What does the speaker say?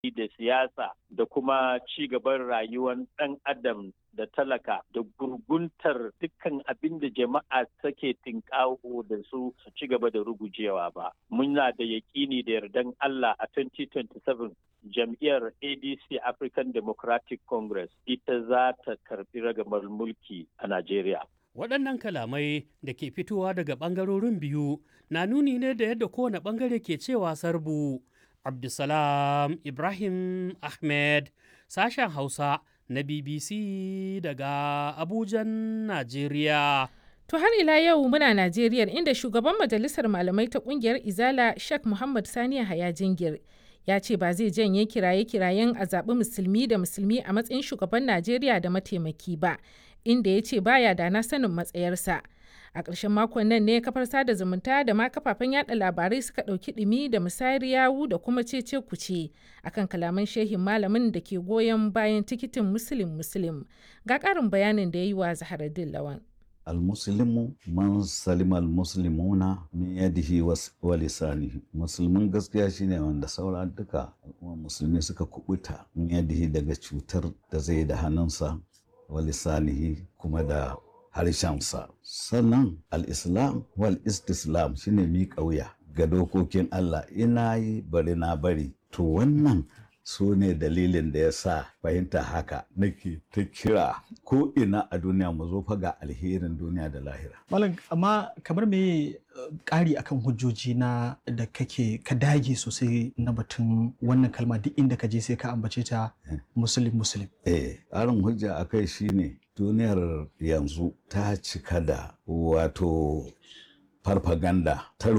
da siyasa da kuma ci gaban rayuwar ɗan adam da talaka da gurguntar dukkan abin da jama'a take tinkaho da su su ci gaba da rugujewa ba. Muna da yaƙini da yardan Allah a 2027 jam'iyyar ADC African Democratic Congress ita za ta karbi ragamar mulki a Najeriya. Waɗannan kalamai da ke fitowa daga ɓangarorin biyu na nuni ne da yadda kowane ɓangare ke cewa sarbu. Abdulsalam Ibrahim Ahmed, sashen Hausa na BBC daga Abujan, Najeriya. To har ila yau muna Najeriya inda shugaban majalisar malamai ta kungiyar Izala Sheikh Muhammad Sani Haya Jingir ya ce ba zai janye kiraye-kirayen a zaɓi musulmi da musulmi a matsayin shugaban Najeriya da mataimaki ba, inda ya ce baya da na sanin matsayarsa. A ƙarshen makon nan ne kafar sada zumunta da ma kafafen yada labarai suka ɗauki ɗumi da musayar yawu da kuma cece kuce akan kalaman shehin malamin da ke goyon bayan tikitin musulun musulun. Ga ƙarin bayanin da ya yi wa Zaharaddin Lawan. almuslimu man salima almuslimuna min yadihi wa lisanihi musulmin gaskiya shine wanda saura duka musulmi suka kubuta min yadihi daga cutar da zai da hannunsa wa lisanihi kuma da harshensa sannan al-islam wal istislam shine miƙa wuya ga dokokin Allah ina yi bari na bari to wannan su ne dalilin da ya sa fahimta haka nake ta kira ko ina a duniya mu zo fa ga alherin duniya da lahira. Malam amma kamar me ƙari akan hujjoji na da kake ka dage sosai na batun wannan kalma duk inda ka je sai ka ambace ta musulun musulun. Eh, ƙarin hujja a kai shine duniyar yanzu ta cika da wato farfaganda ta